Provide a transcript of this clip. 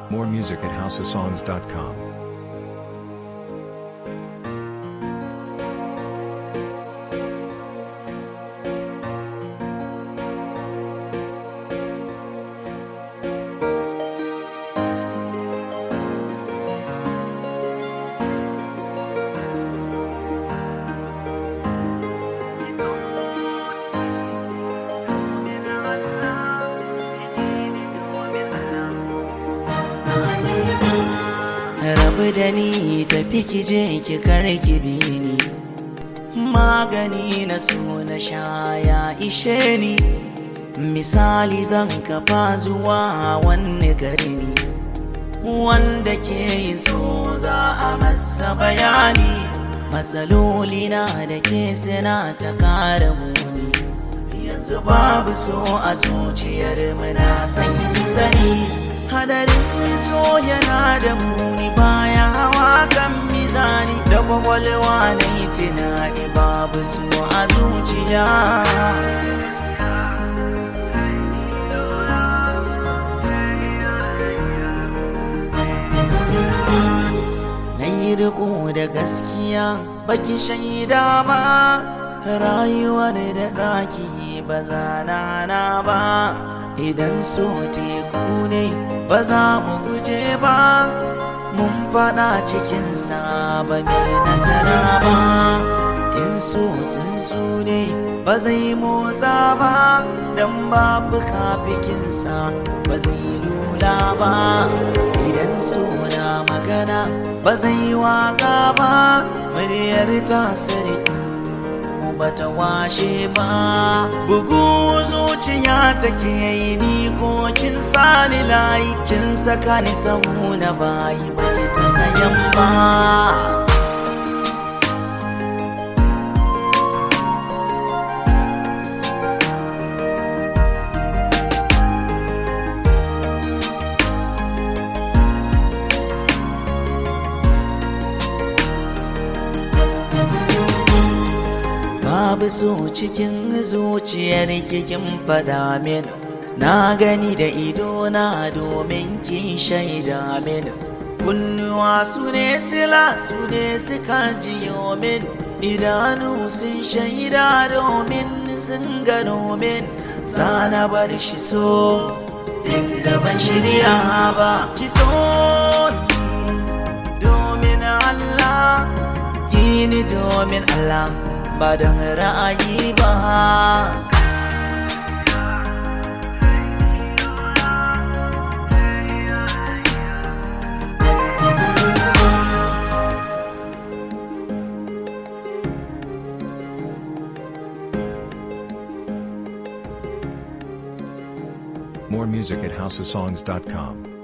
More music at houseofsongs.com. rabu da ni tafi ki je ki karki bi ni magani na so na sha ya ishe ni misali zan kafa zuwa wani gari ni wanda ke yi so za a masa bayani matsaloli na da ke suna ta kara muni yanzu babu so a zuciyar muna san ki sani hadarin so yana da muni baya hawa kan mizani da kwakwalwa na yi tunani babu so a zuciya na yi riko da gaskiya baki shaida ba rayuwar da zaki ba zana na ba idan so teku ne ba za mu guje ba mun fada cikinsa ba mai nasara ba in so tsuntsu ne ba zai motsa ba don babu kafikinsa ba zai lula ba idan so na magana ba zai waka ba muryar ta sarki bata washe ba bugu zuciya take yi ni ko kin sani layi kin saka ni sahu na bayi baki ta sayan ba babu so cikin zuciyar kikin fada min na gani da idona domin kin shaida min kunnuwa su ne sila su ne suka jiyo min idanu sun shaida domin sun gano min zana bar shi so duk da ban shirya ba ki so ni domin Allah gini domin Allah ba don ra'ayi ba More music at houseofsongs.com.